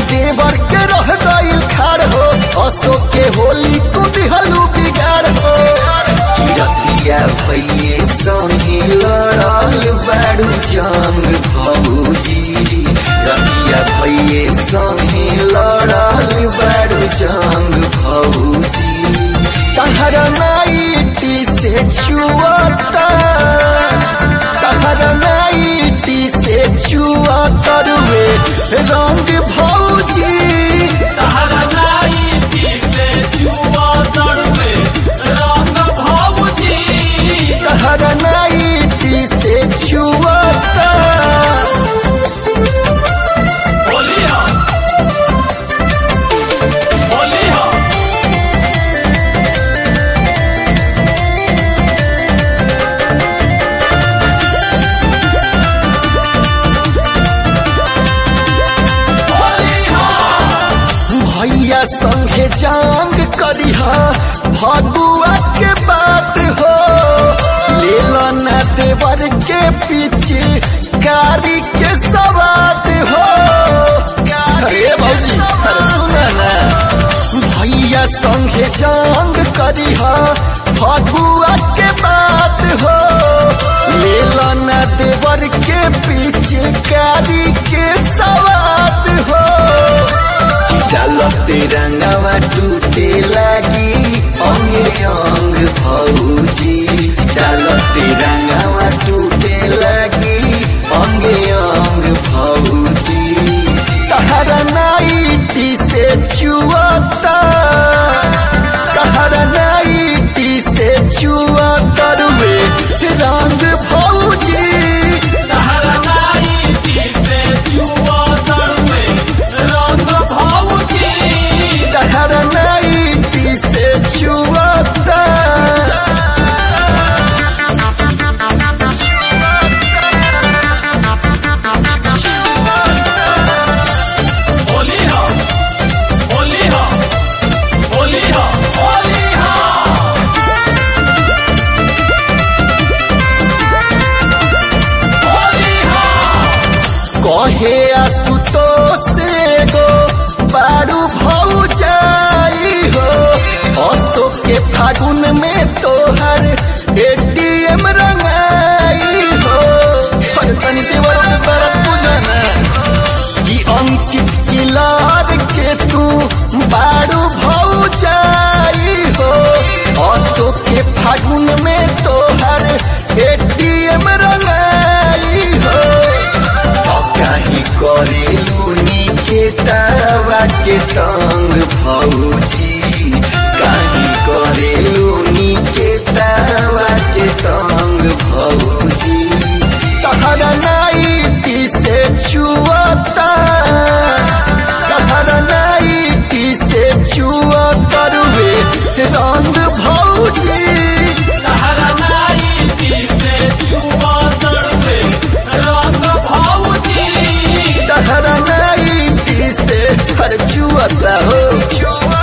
देवर के रह गईल खार हो अशोक के होली को दिहलू बिगाड़ हो रतिया भैये संगे लड़ल बाड़ू जंग भौजी रतिया भैये संगे लड़ल बाड़ू जंग भौजी तहरा नाइटी से छुअता तहरा नाइटी से छुआ तरुए रंग भौजी तहरा नाइटी से जुआ तड़पे रंग भौजी तहरा नाइटी से छुअता होली हो होली हो होली हो भैया संगे जांग करिहा भगुआ के बात हो ले ना देवर के पीछे गाड़ी के सवाद हो अरे भौजी अरे सुना ना भैया संगे जांग करिहा भगुआ के बात हो ले ना देवर के पीछे गाड़ी के सवाद हो डालते रंगवा टूटे लगी अंगे अंग भौजी डालते रंगवा टूटे लगी अंगे अंग भौजी तहरा नाइटी से छुअता तहरा नाइटी से छुआ तरुए रंग भौजी तहरा नाइटी से जुआ तड़पे रंग भौजी तहरा नाइटी से छुअता होली हो होली हो होली हो होली हो होली हो कहे आसुतोष गो बारू भौजाई हो अतो के फागुन में तोहर एटीएम रंगाई हो अरे तनी देवर के तरफ बुझना कि अंकित किलार के तू बारू भौजाई हो अतो के फागुन में तोहर एटीएम रंगाई हो कहीं करेलूनी के तावा के तंग भौजी कहीं करेलूनी के तावा के तंग भौजी तहरा नाइटी से छुअता तहरा नाइटी से छुआ तरुए रंग भौजी तहरा नाइटी से जुआ तड़पे रंग भौजी तहरा नाइटी से हर छुअता हो छुआ